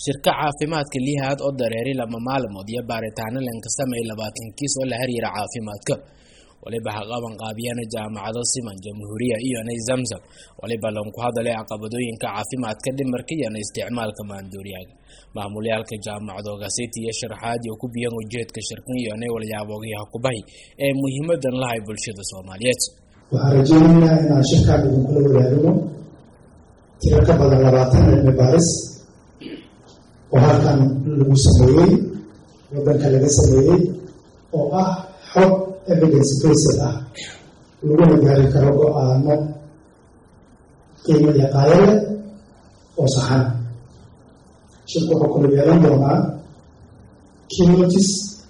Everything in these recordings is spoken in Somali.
shirka caafimaadka lihaad oo dareeri lama maalmood iyo baaritaano lanka sameey labaatan kiis oo la xiriira caafimaadka waliba ha qaban qaabiyana jaamacado siman jamhuuriya iyona zamzam waliba lanku hadalay caqabadooyinka caafimaadka dhimarka iyona isticmaalka maanduuriyaaga maamulyaalka jaamacadoogaasiti iyo sharaxaad iyo ku biyan ujeedka shirkan iyona walyaaboogyaha kubahi ee muhiimadan lahay bulshada soomaaliyeed waxaan rajeynaynaa inaan shirkaan idinkula wadaagno tiro ka badan labaatan cilmi baaris oo halkan lagu sameeyey waddanka laga sameeyey oo ah xog evidence based ah laguna gaari karo go-aano qiimo iyo qaayo leh oo saxan shirku wuxuu kula yeelan doonaa kinotis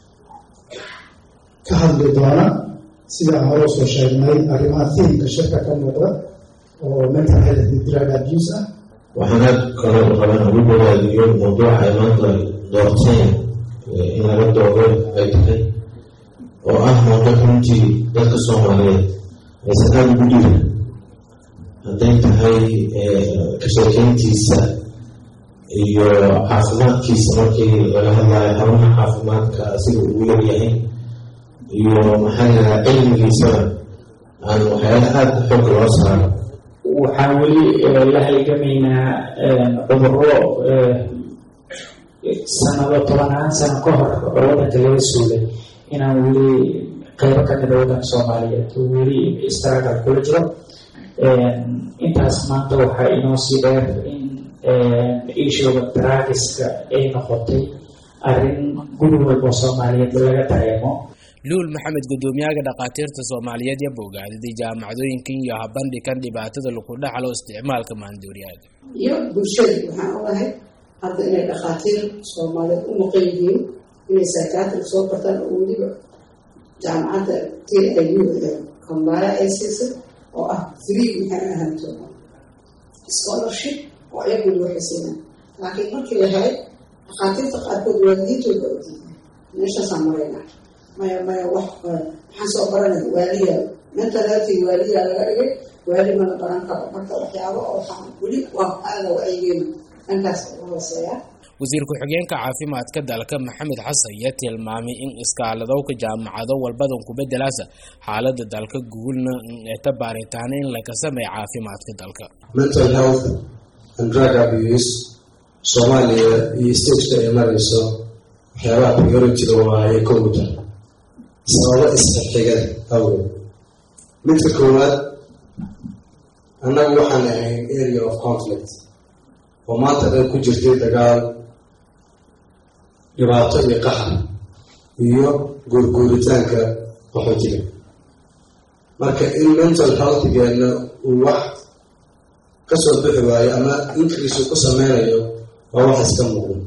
ka hadli doona sidaan hore usoo sheegnay arrimaha fiimka shirka ka muuqda oo mental health iyo drug abuse ah waxaana kaloo qaban ugu bogaadiyo mawduuca ay maanta doorteen in laga doodo ay tahay oo ah mawduuc runtii dadka soomaaliyeed aysan aada ugu dhirin hadday tahay ka sheekeyntiisa iyo caafimaadkiisa markii laga hadlayo xarumaha caafimaadka asiga ugu yaryahay iyo maxaa lahaa cilmigiisana aan waxyaala aada xoog loo saaro waxaan weli la halgamaynaa cuduro sanado tobanaan sano ka hor oo waddanka laga suulay inaan weli qeybo ka mida waddanka soomaaliyeed oo weli istaragal kula jiro intaas maanta waxaa inoo sii dheer in ishooda daraagiska ay noqotay arrin guri walba soomaaliyeed laga dareemo luul maxamed guddoomiyaha dhakhaatiirta soomaaliyeed iyo bogaadidii jaamacadooyinkan iyo habandhigan dhibaatada lagu dhaxlo isticmaalka maanduuriyaaga iyo bulshada waxaan ogahay hadda inay dhakhaatiir soomaaliyeed u maqan yihiin inay psychiatric soo bartaan oo weliba jaamacadda t i u kambaala ay siisay oo ah free maxay ahaanto scholarship oo ayaguna waxay siinaan laakiin markii la helay dhakhaatiirta qaarkood waalidiintooda ogyihiin meeshaasaan maraynaa maya maya wax maxaan soo baranay waaliya mental healthy waaliya laga dhigay waali mana baran karo marka waxyaabo oo waxaan weli waa aada wacyigeena dhankaas ugu hooseeya wasiir ku-xigeenka caafimaadka dalka maxamed xasan iyo tilmaamay in iskaaladowka jaamacado walbadan kubedelaasa xaalada dalka guulna eta baaritaano in laga sameeya caafimaadka dalka mental health and drug abuse soomaaliya iyo stageka ay marayso waxyaabaha priority-ga waa ay ka wada sababo isxigxigada awgeed midka koowaad annagu waxaan ahayn area of conflict oo maanta dhan ku jirtay dagaal dhibaato iyo qaxar iyo guurguuritaanka qaxootiga marka in mental healthgeena uu wax ka soo bixi waayo ama increase uu ku sameynayo waa wax iska muuqda